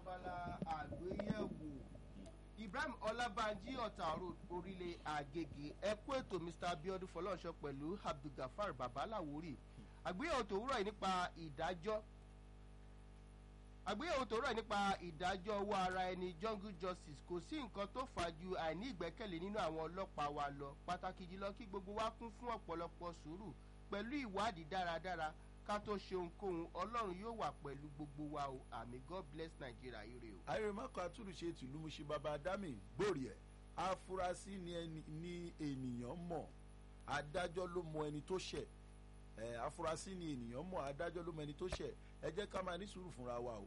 abala àgbéyẹ̀wò ibrahim ọlábànjí ọ̀tà road orílẹ̀ àgègè ẹ̀kú ètò mr abiodun fọlọ́ọ̀ṣọ́ pẹ̀lú abdulgafar babalawori àgbéyẹ̀wò tòwúrọ̀ yìí nípa ìdájọ́ àgbéyẹ̀wò tòwúrọ̀ yìí nípa ìdájọ́ owó ara ẹni jungle justice kò sí nǹkan tó fà ju àìní ìgbẹ́kẹ̀lé nínú àwọn ọlọ́pàá wa lọ pàtàkì jùlọ kí gbogbo wa kún fún ọ̀pọ̀lọpọ̀ sùúrù pẹ̀lú ìwádìí dáradára ká tó ṣe ohunkóhun ọlọ́run yóò wà pẹ̀lú gbogbo wa o àmì god bless nigeria ire o. àìrèmọ́kọ̀ àtúnṣe tìlú muṣe bàbá dami gbòòrì ẹ̀ afurasí ni ẹni ní ènìyàn mọ̀ adájọ́ ló mọ ẹni tó ṣẹ̀ ẹ̀ afurasí ni ènìyàn mọ̀ adájọ́ ló mọ ẹni tó ṣẹ̀ ẹ jẹ́ ká máa ní sùúrù fúnra wa o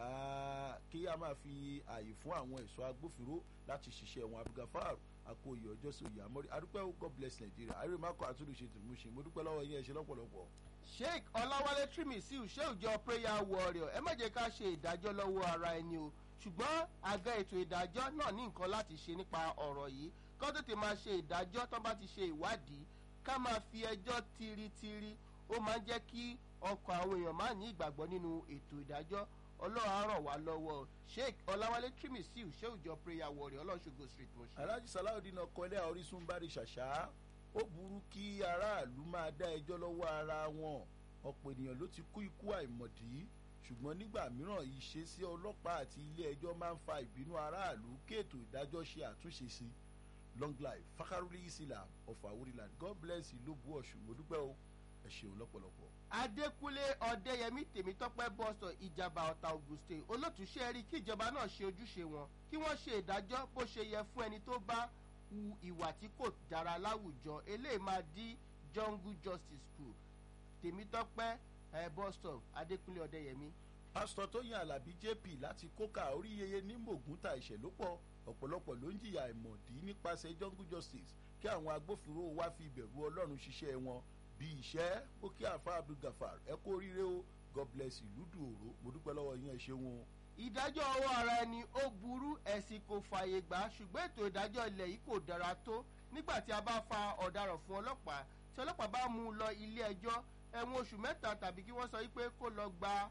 kí a máa fi ààyè fún àwọn ẹ̀ṣọ́ agbófinró láti ṣiṣẹ́ wọn abdulgafar akóyè ọjọ́ sí òye àmọ́rí adúpẹ́ god bless nigeria àìrèmọ́kọ̀ àtúnṣe tìlú muṣe mo dúpẹ́ lọ́wọ́ yín ẹ ṣe lọ́pọ̀lọpọ̀ sheik ọláwálé trimisiu ṣéùjọ prayer warrior ẹ má jẹ́ ká ṣe ìdájọ́ lọ́wọ́ ara ẹni o ṣùgbọ́n àga ètò ìdájọ́ náà ní nǹkan láti ṣe nípa ọ̀rọ̀ yìí kó tètè máa ṣe ìdájọ́ tó bá ti ṣe ìwádìí ká máa fi ẹjọ́ tiritiri ó máa ń jẹ́ kí ọkàn àwọn èèyàn máa ní ìgbàgbọ́ nínú ètò ìdájọ́ ọlọ́run á ràn wá lọ́wọ́ sheik ọláwálé trimisiu ṣéùjọ prayer warrior ọlọ́ṣogo street motion. alhaji salawudeen ọkọ ilé orísun bari ṣàṣà ó burú kí aráàlú máa dá ẹjọ́ lọ́wọ́ ara wọn ọ̀pọ̀ ènìyàn ló ti kú ikú àìmọ̀dí ṣùgbọ́n nígbà mìíràn ìṣesí ọlọ́pàá àti ilé ẹjọ́ máa ń fa ìbínú aráàlú kí ètò ìdájọ́ ṣe àtúnṣe sí long life fakaruli islam of awuriland god bless ìlú bu ọ̀ṣun mo dúpẹ́ o ẹ ṣeun lọ́pọ̀lọpọ̀. adékúnlé ọdẹyẹmí tèmítọ́pẹ́ bọ́sọ̀ ìjàmbá ọ̀tà auguste olótùúṣe rí kí ìjọba náà ṣe ojúṣe wọn kí wọ́n ṣe ìdájọ́ bó ṣe yẹ fún ẹni tó bá hu ìwà tí kò dára láwùjọ eléyìí máa dí jungle justice school tèmítọ́pẹ́ ẹ bọ́sọ̀ adékúnlé ọdẹyẹmí. pásítọ̀ tóyìn alábí jp láti kóka orí yeye ní mògúntà ìṣẹ̀lópọ̀ ọ̀pọ̀lọpọ̀ ló ń jìyà ìmọ̀dí nípasẹ̀ jungle justice kí àwọn agbófinró wá fi ìbẹ̀rù ọlọ́run ṣiṣẹ́ wọn bí iṣẹ́ ó kí àfa abdulgafar ẹ kó oríire o god bless ìlú dùòrò mo dúpẹ́ lọ́wọ́ yín ẹ ṣeun o ìdájọ́ ọwọ́ ara ẹni ó burú ẹ̀sìn kò fààyè gbà ṣùgbọ́n ètò ìdájọ́ ilẹ̀ yìí kò dára tó nígbà tí a bá fa ọ̀daràn fún ọlọ́pàá tí ọlọ́pàá bá mú un lọ ilé ẹjọ́ ẹ̀wọ̀n oṣù mẹ́ta tàbí kí wọ́n sọ wípé kó lọ gba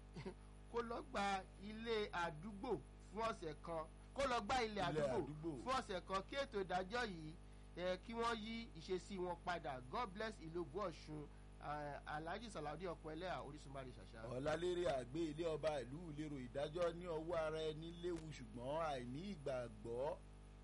kó lọ gba ilé àdúgbò fún ọ̀sẹ̀ kan kó lọ gba ilé àdúgbò fún ọ̀sẹ̀ kan kí ètò ìdájọ́ yìí kí wọ́n yí ìṣesí wọn padà god bless ìlú ògùn ọ̀ṣun alhaji salawudi ọkọ ẹlẹ́yà orísunbari ṣàṣà. ọ̀làlérè àgbé ilé ọba ìlú ìlérò ìdájọ́ ní ọwọ́ ara ẹni léwu ṣùgbọ́n àìní ìgbàgbọ́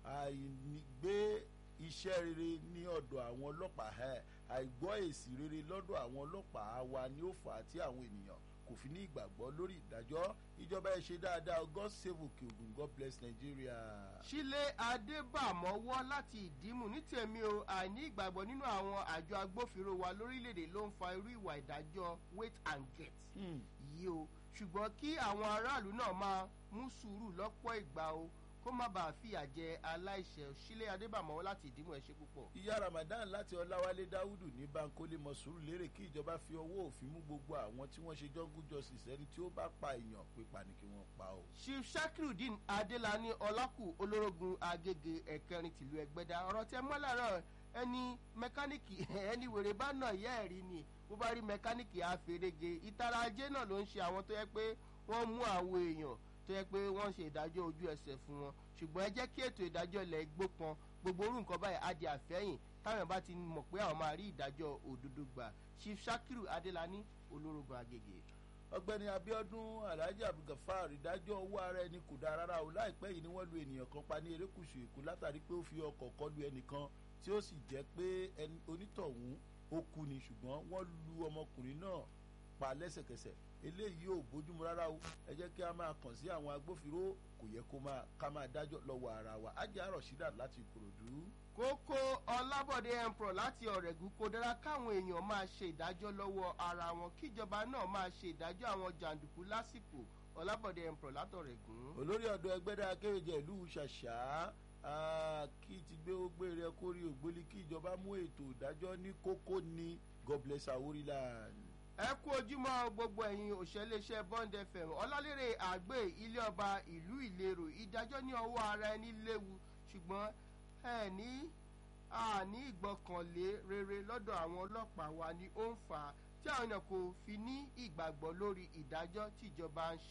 àìgbé iṣẹ́ rere ní ọ̀dọ̀ àwọn ọlọ́pàá àìgbọ́ èsì rere lọ́dọ̀ àwọn ọlọ́pàá wa ni ó fà á tí àwọn ènìyàn kò fi ní ìgbàgbọ́ lórí ìdájọ́ ìjọba ẹ ṣe dáadáa god save òkè ògùn god bless nigeria. sílé adébàmọ́wọ́ láti ìdímù ní tèmi o àìní ìgbàgbọ́ nínú àwọn àjọ agbófinró wa lórílẹ̀‐èdè ló ń fa irú ìwà ìdájọ́ wait and get yìí o ṣùgbọ́n kí àwọn aráàlú náà máa mú sùúrù lọ́pọ̀ ìgbà o kó má bàa fìyà jẹ aláìṣẹ sílé adébàmọ́wọ́ láti ìdímù ẹ̀ ṣe púpọ̀. ìyá ramadan láti ọláwálé dáúdù ní bankole mọ̀sùrù lérè kí ìjọba fi ọwọ́ òfin mú gbogbo àwọn tí wọ́n ṣe jungle justice ẹni tí ó bá pa èèyàn pípa ni kí wọ́n pa o. chief shakirudeen adelani ọlákù olórogún agége ẹ̀kẹrin tìlú ẹgbẹ́dá ọ̀rọ̀ tẹ mọ́ láàárọ̀ ẹni mẹkáníìkì ẹni wèrè bá nà yẹ́ ẹ̀rí ni bó bá rí mẹkáníìkì àfẹrẹgẹ ìtara ajé náà ló ń ṣe àwọn tó yẹ pé wọ́n mú àwọn èèyàn tó yẹ pé wọ́n ṣe ìdájọ́ ojú ẹsẹ̀ fún wọn ṣùgbọ́n ẹ jẹ́ kí ètò ìdájọ́ ilẹ̀ gbópọn gbogbo orú nǹkan báyìí á di àfẹ́yìn táwọn bá ti mọ̀ pé àwọn máa rí ìdájọ́ òdodo gbà chief shakiru adelani olórogún agége. ọgbẹni abiodun alhaji abdulgafar ìdájọ́ owó ara ẹni kò dáa rárá o láìpẹ́ yìí ni wọ́n lu ènìyàn kan pa ní erékùṣù èkó látàrí pé ó fi ọkọ̀ kọlu ẹnìkan tí ó sì jẹ́ pé onítọ̀hún ó kú ni ṣùgbọ́n wọ́n lu ọmọkùnrin náà pa lẹ́sẹ̀kẹsẹ̀ eléyìí ò bójúmu rárá o ẹ jẹ́ kí a máa kàn sí àwọn agbófinró kò yẹ kó máa ká máa dájọ́ lọ́wọ́ ara wa ajá rọ̀ṣídà láti ìkòròdú. kókó ọlábọ̀dé emperor láti ọ̀rẹ́gùn kò dára káwọn èèyàn máa ṣe ìdájọ́ lọ́wọ́ ara wọn kíjọba náà máa ṣe ìdájọ́ àwọn jàǹdùkú lásìkò ọlábọ̀dé emperor látọ̀rẹ́gùn. olórí ọ̀dọ́ ẹgbẹ́dá akéwèjẹ ìlú ṣàṣà kí ti gbé ó gbére kórè ògbólí kí ìjọba mú ètò ìdájọ́ ní kókó ní god bless aworiland ẹ kú ojúmọ́ gbogbo ẹ̀yin òṣèléṣẹ́ bond fm ọlálérè àgbẹ̀ ilé ọba ìlú ìlérò ìdájọ́ ní ọwọ́ ara ẹni léwu ṣùgbọ́n ẹ ní àní ìgbọ́kànlé rere lọ́dọ̀ àwọn ọlọ́pàá wa ni ó ń fà á tí àwọn èèyàn kò fi ní ìgbàgbọ́ lórí ìdájọ́ tíjọba ń ṣe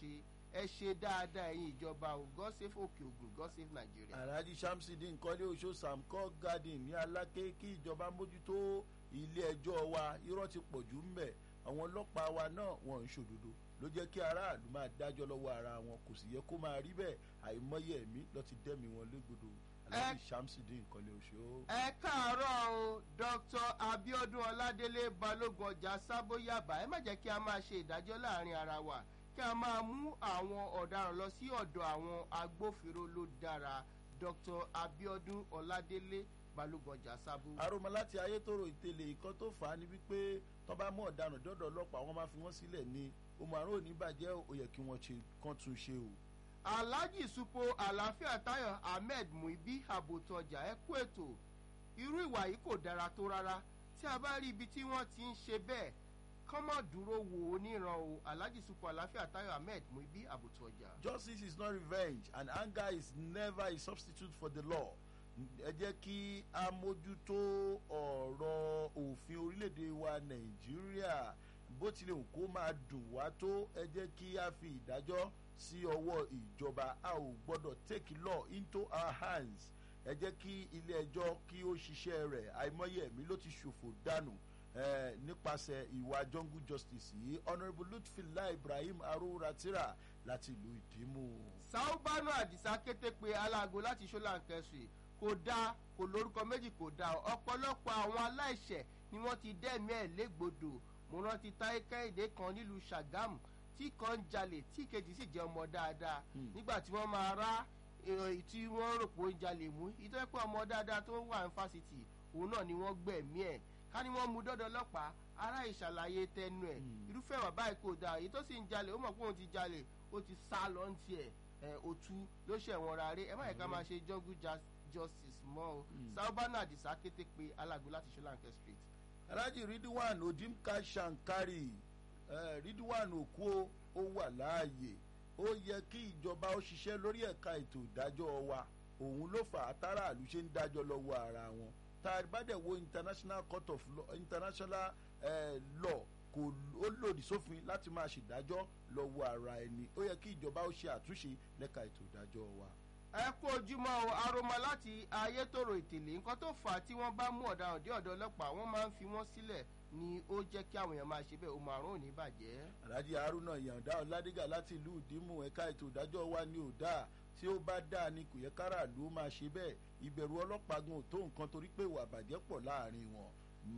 ẹ ṣe dáadáa ẹ̀yin ìjọba o god save òkè ògùn god save nigeria. alhaji shamsidi nkọ́lé oṣó samco garden ní aláké kí ìjọba mójútó ilé ẹjọ́ wa irọ́ ti pọ̀ jù ń bẹ̀ àwọn ọlọ́pàá wa náà wọ́n ń ṣòdodo ló jẹ́ kí aráàlú máa dájọ́ lọ́wọ́ ara wọn kò sì yẹ kó máa rí bẹ́ẹ̀ àìmọye ẹ̀mí lọ́ ti dẹ́mi wọn légbodò alhaji shamsidi nkọ́lé oṣó. ẹ káàárọ̀ o dr abiodun ọládélé balógun ọjà sábóyàbá ẹ má jẹ́ kí a máa ṣe ìdájọ́ láàrin ara wa kí a máa mú àwọn ọ̀daràn lọ sí ọ̀dọ̀ àwọn agbófinró ló dára dr abiodun ọládélé balógun ọjà sábó. aroma láti ayétòrò ìtẹ̀lé ìkan tó fà á ni wípé tó bá mú ọ̀daràn dọ́dọ̀ ọlọ́pàá wọn máa fi wọ́n sílẹ̀ ni ohun àrùn òní bàjẹ́ ó yẹ kí wọ́n ṣe kán tún ṣe o. alhaji supo àlàáfíà tayo ahmed muibi àbòtọjà ẹ kú ètò irú ìwà yìí kò dára tó rárá tí a bá rí ibi tí wọ́n ti ń ṣe bẹ́ẹ̀ kọ́mọ̀ dúró wò ó níran o alhaji supo àlàáfíà tayo ahmed muibi àbòtọjà. justice is not revenge and anger is never a substitute for the law ẹ jẹ́ kí a mójútó ọ̀rọ̀ òfin orílẹ̀-èdè wa nàìjíríà bó tilẹ̀ hùn kó máa dùn wá tó ẹ jẹ́ kí a fi ìdájọ́ sí ọwọ́ ìjọba a ò gbọ́dọ̀ take law into our hands ẹ jẹ́ kí ilé ẹjọ́ kí ó ṣiṣẹ́ rẹ̀ àìmọye ẹ̀mí ló ti ṣòfò dànù eh, nípasẹ̀ ìwà jungle justice yìí honourable lutfila ibrahim aruratira láti ìlú ìdímù. saubanu adisa kété pé aláago láti ṣọláńkẹsì kò dáa kò lórúkọ méjì kò dáa ọ̀pọ̀lọpọ̀ àwọn aláìṣẹ̀ ni wọ́n ti dẹ́mi ẹ̀ légbodò mo rántí táyé kẹ́hìndé kan nílùú sàgámù tí kan ń jalè tí kejì sì jẹ́ ọmọ dáadáa nígbà tí wọ́n máa rá èyí tí wọ́n rò pé ó ń jalè mú ìtọ́ pé ọmọ dáadáa tó wà ní fásitì òun náà ni wọ́n gbẹ̀mí ẹ̀ ká ní wọ́n mú dọ́dọ̀ ọlọ́pàá ará ìṣàlàyé tẹnu ẹ̀ irúfẹ́ wà báyìí kò dáa èyí tó sì ń jalè ó mọ̀ pé òun ti jalè ó ti sá lọ ń tiẹ̀ ẹ̀ òtú ló ṣẹ̀wọ̀n rárẹ̀ ẹ má yẹ ká máa ṣe jungle justice mọ́ o saubana adisa kété pé alágbó láti ṣọláńkẹ́ street. alhaji ridwan odimka shankari uh, ridwan okuo ó wà láàyè ó yẹ kí ìjọba ó ṣiṣẹ́ lórí ẹ̀ka ètò ìdájọ́ wa òun ló fà á táràlú ṣe ń dájọ́ lọ́wọ́ ara wọn tá a bá dẹ̀ wo international court of law international uh, law kò ó lòdì sófin láti máa ṣèdájọ́ lọ́wọ́ ara ẹni ó yẹ kí ìjọba ó ṣe àtúnṣe lẹ́ka ètò ìdájọ́ wa. ẹ kú ojúmọ́ o aroma láti ayétòrò ìtẹ̀lé nǹkan tó fà á tí wọ́n bá mú ọ̀daràn dé ọ̀dọ̀ ọlọ́pàá wọ́n máa ń fi wọ́n sílẹ̀ ni ó jẹ́ kí àwọn èèyàn máa ṣe bẹ́ẹ̀ o màrún òní bàjẹ́. alhaji haruna yanda ọládìgà láti ìlú ìdímù ẹ̀ka ètò ìdájọ́ wa ni ò dáa tí ó bá dáa ni kò yẹ káràlú máa ṣe bẹ́ẹ̀ ìbẹ̀rù ọlọ́pàá gan ò tó nǹkan torí pé ìwà àbàjẹ́ pọ̀ láàrin wọn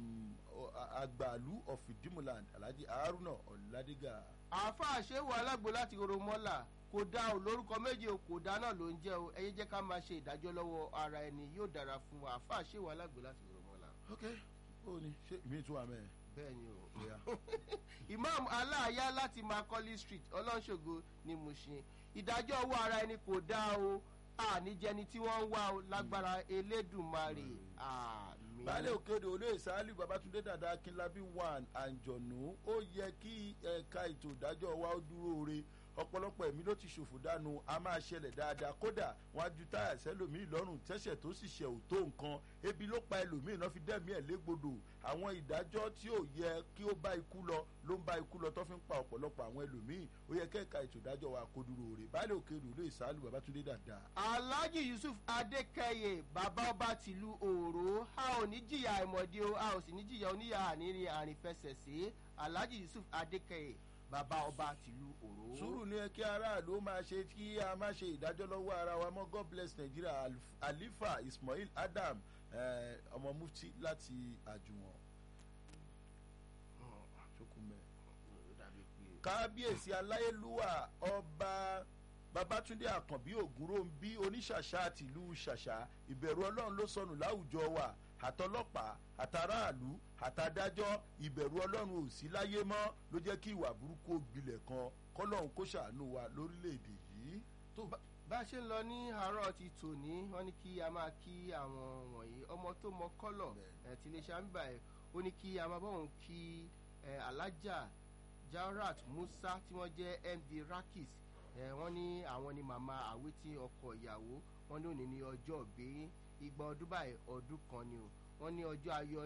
àgbàlú of ìdímùland alhaji haruna ọládìgà. àáfàá ṣéwò alágbo láti oromọ́là kò dá o lórúkọ méje o kò dá náà ló ń jẹ́ o ẹyẹ jẹ́ ká máa ṣe ìdájọ́ lọ́wọ́ ara ẹni yóò dára fún wa àáfàá ṣéwò alágbo láti oromọ́là. ok ó ní ṣé mi tún wà mẹ́ẹ̀. bẹ́ẹ̀ ni o imam aláàyá láti macaulay street ọlọ́ṣogo ni mo ṣe ìdájọ́ owó ara ẹni kò dá o àníjẹni tí wọ́n ń wá o lágbára elédùnmarè àmì. baálé òkèdè olóyè sáálù babatunde dada akínlábí one àǹjọ̀nù ó yẹ kí ẹ̀ka ètò ìdájọ́ wa ó dúró re ọ̀pọ̀lọpọ̀ ẹ̀mí ló ti ṣòfò dànù a máa ṣẹlẹ̀ dáadáa kódà wọn á ju táyà sẹ́lòmíì lọ́rùn tẹ́sẹ̀ tó sì ṣẹ̀ ò tó nǹkan ebi ló pa ẹlòmíì náà fi dẹ́mi ẹ̀ légbodò àwọn ìdájọ́ tí ò yẹ kí ó bá ikú lọ ló ń bá ikú lọ tó fi ń pa ọ̀pọ̀lọpọ̀ àwọn ẹlòmíì ó yẹ kẹ́ka ètò ìdájọ́ wa kó dúró rè báyìí òkè rè olóyè sàálù babatunde dada. alhaji yusuf adékẹyẹ bàbá ọba tìlú òòró a ò ní jìyà àìmọ̀dé o a ò sì ní jìyà oníyà àníní àrìnfẹsẹ̀sẹ̀ alhaji yusuf adékẹyẹ bàbá ọba tìlú òró. sùúrù ni ẹ kí aráàlú máa ṣe kí a má ṣe ìdájọ́ lọ́wọ́ ara wa mọ́ god bless nigeria alifa ismail adam ọmọ mufti láti àjùwọ̀n. kábíyèsí aláyélúwà ọba babatunde àkànbí ògúnròǹbí oníṣàṣà tìlú ṣàṣà ìbẹ̀rù ọlọ́run ló sọnù láwùjọ wa àtọlọ́pàá àtàráàlú àtàdájọ́ ìbẹ̀rù ọlọ́run ò sí láyé mọ́ ló jẹ́ kí ìwà burúkú gbilẹ̀ kan kọ́lọ́run kó ṣàánú wa lórílẹ̀‐èdè yìí. tó bá a ṣe ń lọ ní àárọ̀ ti tòní wọ́n ní kí a máa kí àwọn wọ̀nyí ọmọ tó mọ kọ́lọ̀ tí iléeṣẹ́ àmì ẹ̀ ó ní kí a máa bọ̀ wọ́n kí alájà jaurat musa tí wọ́n jẹ́ md rakis wọ́n ní àwọn ni màmá àwítí ọkọ ìyàwó wọ́n ní òní ní ọjọ́ òbí igba ọdún báyìí ọdún kan ni o wọ́n ní ọjọ́ ayọ̀ yín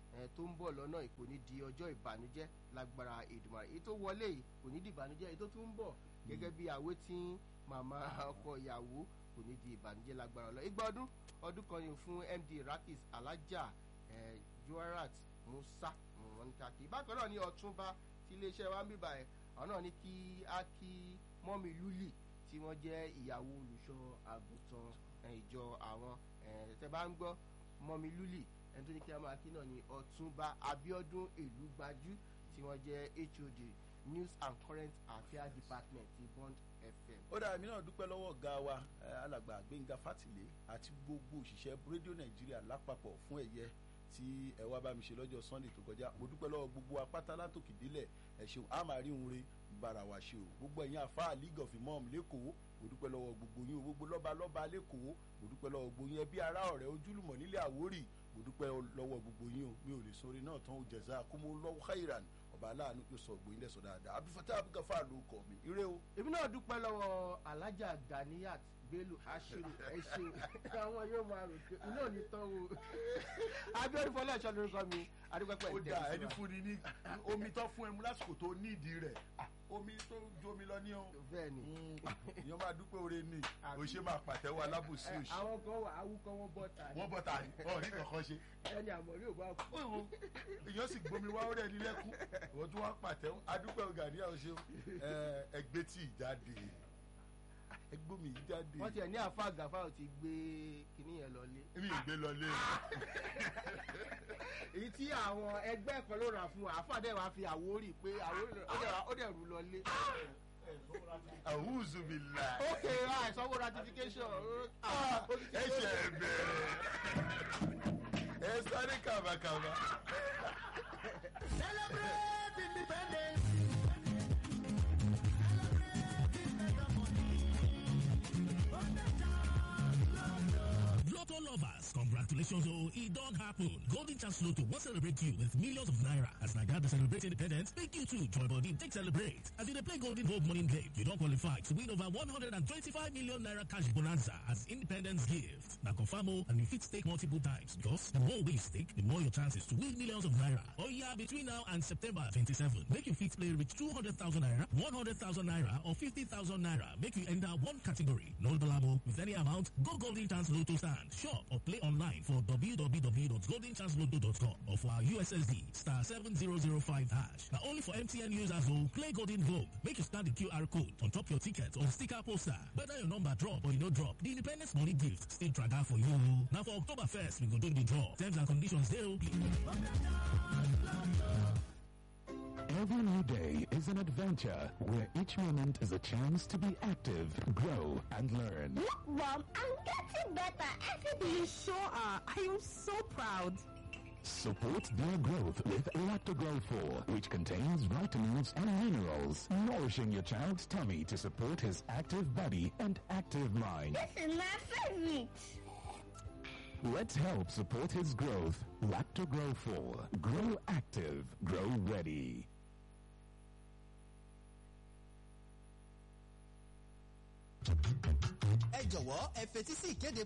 tó ń bọ̀ lọ́nà kò ní di ọjọ́ ìbànújẹ́ lágbára Èdùmàrè èyí tó wọlé yìí kò ní di ìbànújẹ́ èyí tó tún ń bọ̀ gẹ́gẹ́ bí àwé tí màmá ọkọ ìyàwó kò ní di ìbànújẹ́ lágbára ọlọ́ igba ọdún ọdún kan ni fún MD Rakis Alájà Joarat Musa wọn ní káàkiri bákan náà ní ọ̀túnba tí iléeṣẹ́ wa ń bíbà ẹ̀ àwọn náà ní kí á kí mọ́mí lúlì tí wọ́n jẹ́ ìyàwó olùṣọ́ àgùntàn ìjọ àwọn tẹ́ bá ń gbọ́ mọ́mí lúlì ẹni tó ní kí á máa kí náà ní ọ̀túnba Abíọ́dún Èlúgbájú tí wọ́n jẹ́ HOD News and Current Affairs Department ti Bond FM. ó dàbí náà dúpẹ́ lọ́wọ́ ọ̀gá wa alàgbà Gbẹ́ngà Fátìlé àti gbogbo òṣìṣẹ́ rédíò Nàìjíríà lápapọ̀ fún ẹ̀yẹ tí ẹ wá bá mi ṣe lọ́jọ́ Sunday tó kọjá mo dúpẹ́ lọ́wọ́ gbogbo apáta látòkè délẹ̀ ẹ ṣeun a máa rí òun re bára wa ṣe o gbogbo ẹ̀yin àfáà League of Imam lẹ́kọ̀ọ́ mo dúpẹ́ lọ́wọ́ gbogbo yín o gbogbo lọ́ba lọ́ba lẹ́kọ̀ọ́ mo dúpẹ́ lọ́wọ́ gbogbo yín ẹbí ará ọ̀rẹ́ ojúlùmọ̀ nílẹ̀ Àwórì mo dúpẹ́ lọ́wọ́ gbogbo yín o mi ò lè sọrí náà tán o jazakumullahu khairan ọba aláàánú yóò sọ ògbóyin lẹ́sọ̀ dáadáa abifata abugafa ló kọ mi ire o. èmi náà dúpẹ́ lọ́wọ́ alájà Ganiyat Bello Ashiru ẹ ṣeun àwọn yóò máa rò pé iná ò ní tán o Abíọ́dún Fọláṣọ lórúkọ mi adúpẹ́pẹ́ ó dà ẹni fún ni ní omi tó fún ẹ mú lásìkò tó nídìí rẹ̀ omi tó ju omi lọ ní o. bẹ́ẹ̀ni ìyẹn máa dúpẹ́ oore ni o ṣe máa pàtẹ́wọ́ alábòsí òṣì. àwọn kan wà awúkọ wọn bọ́ta ni. wọ́n bọ́ta ni ọ̀ ní kankan ṣe. ẹni àmọ̀rí ò bá kú. èèyàn sì gbomi wá ọ̀rẹ́ ní lẹ́kún wọ́n tún wá pàtẹ́wọ́ adúpẹ́ Gani àwọn ṣe ẹgbẹ́ tí ì jáde ẹgbẹ́ mi yìí jáde. wọ́n tiẹ̀ ní àfa àgàfà ò ti gbé kinní yẹn lọlé. mi ì gbé lọlé. èyí tí àwọn ẹgbẹ́ kan ló rà fún wa àfa dẹ̀ wá fi àwórì pé àwórì ó dẹ̀ rú lọlé. àwùzù mi là. ok àìsanwó ratification. ẹ ṣe ẹ bẹ̀rẹ̀ ẹ sáré kàbàkàbà. celebrate independence. Lotto lovers, congratulations, oh, it don't happen. Golden Chance Lotto will celebrate you with millions of naira. As Naga to celebrate independence, make you too join body, take celebrate. As you dey play Golden Gold morning game, you don't qualify to win over 125 million naira cash bonanza as independence gift. Now confirm oh, and you fit stake multiple times because the more we stake, the more your chances to win millions of naira. Oh yeah, between now and September 27, make you fit play reach 200,000 naira, 100,000 naira, or 50,000 naira. Make you enter one category. No dollar with any amount. Go Golden Chance Lotto stand, shop or play online for www.goldenchancelotto.com or for our USSD star 7005 hash. Now only for MTN users who play Golden Globe. Make you scan the QR code on top your ticket or sticker poster. Whether your number drop or you no drop, the Independence Money Gift still track out for you. Now for October 1st, we go do the draw. Terms and conditions dey only. Every new day is an adventure where each moment is a chance to be active, grow, and learn. Look, Mom, I'm getting better every day. You sure are. I am so proud. Support their growth with Lactogrow 4, which contains vitamins and minerals, nourishing your child's tummy to support his active body and active mind. This is my favorite. Let's help support his growth. Lactogrow 4. Grow active. Grow ready. ẹ jọ̀wọ́ ẹ fetí sí ìkéde